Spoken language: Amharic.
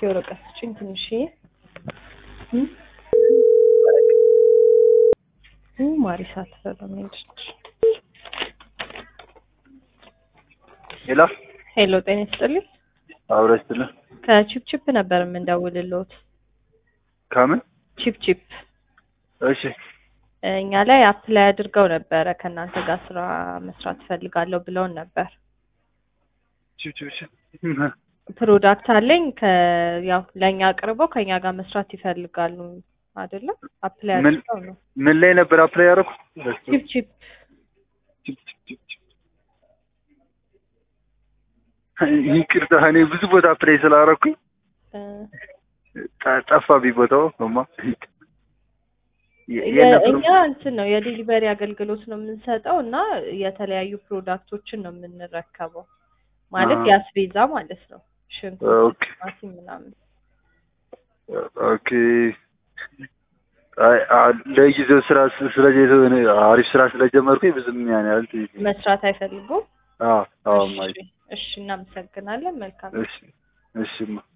ወረቀት ስጭኝ ትንሽዬ እም? ኡ ማሪሳ ትፈረመች። ሄሎ ሄሎ ጤና ይስጥልኝ። አብረስትልህ ከቺፕቺፕ ነበር የምንደውልልዎት። ከምን ቺፕቺፕ እሺ እኛ ላይ አፕላይ አድርገው ነበረ ከእናንተ ጋር ስራ መስራት ፈልጋለሁ ብለውን ነበር። ቺፕ ቺፕ ቺፕ ፕሮዳክት አለኝ ከ ያው ለእኛ አቅርበው ከእኛ ጋር መስራት ይፈልጋሉ አይደለም? አፕላይ ምን? አድርገው ነው። ምን ላይ ነበር አፕላይ ያደረኩት? ቺፕቺፕ ቺፕ ቺፕ ቺፕ ቺፕ። ይቅርታ እኔ ብዙ ቦታ አፕላይ ስላደረኩኝ እ፣ ጠ- ጠፋብኝ ቦታው እማ የ- የ- የት ነበር? እኛ እንትን ነው የዴሊቨሪ አገልግሎት ነው የምንሰጠው እና የተለያዩ ፕሮዳክቶችን ነው የምንረከበው ማለት አዎ። የአስቤዛ ማለት ነው። ሽንኩርት፣ ኦኬ ቲማቲም ምናምን ኦኬ። አይ አ- ለጊዜው ስራ ስ- ስለዚህ የሆነ አሪፍ ስራ ስለጀመርኩኝ ብዙም ያን ያህል ትይዝ መስራት አይፈልጉም። አዎ አዎ እሺ፣ ማይ እሺ እናመሰግናለን። መልካም እሺ እሺማ